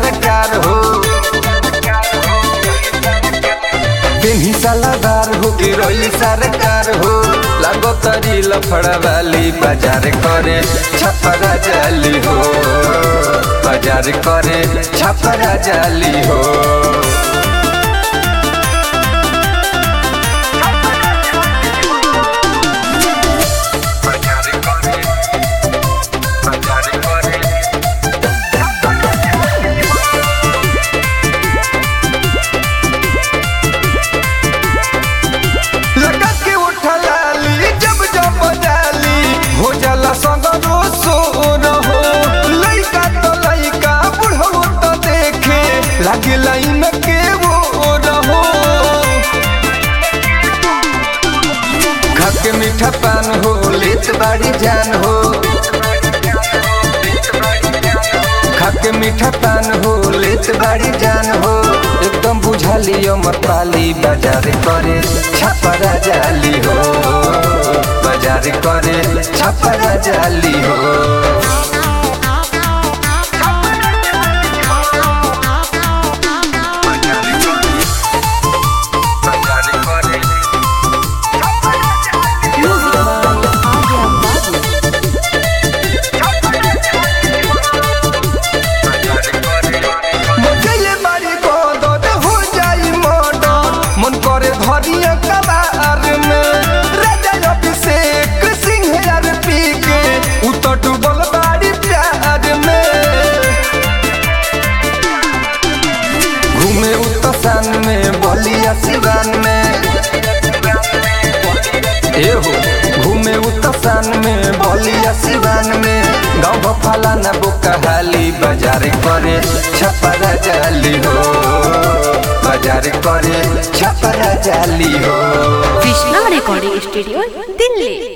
सरकार हो पेन्ही सलादार हो के रोली सरकार हो लागो तरी लफड़ा वाली बाजार करे छपरा जाली हो बाजार करे छपरा जाली हो बाजार करे बाजार करे लगा के उठलाली जब जब जाली हो जाला संग रोसो रहो लइका तो लइका बुढ़ो तो देखे लागे लाइन के वो रहो खा के मीठा पान हो लेत बाड़ी जान हो खा के मीठा पान हो लेत बाड़ी जान हो एकदम बुझाली अमर पाली बाजार करे छपरा जाली हो बाजार करे छपरा जाली हो बाजार करे Music by Arya Babu. मचले बारी बदद हो जाई मर्डर मन करे धरिया कबार में राजा अभिषेक सिंह यार पी के उतर डूबल बारी प्यार में घूमे उत्तसान में बलिया सिवान में ए हो घूमे उत्तसान में बलिया सिवान में गाँव भफाला न बुकहाली बाजार करे छपरा जाली हो बाजार करे छपरा जाली हो Krishna Recording Studio, Delhi.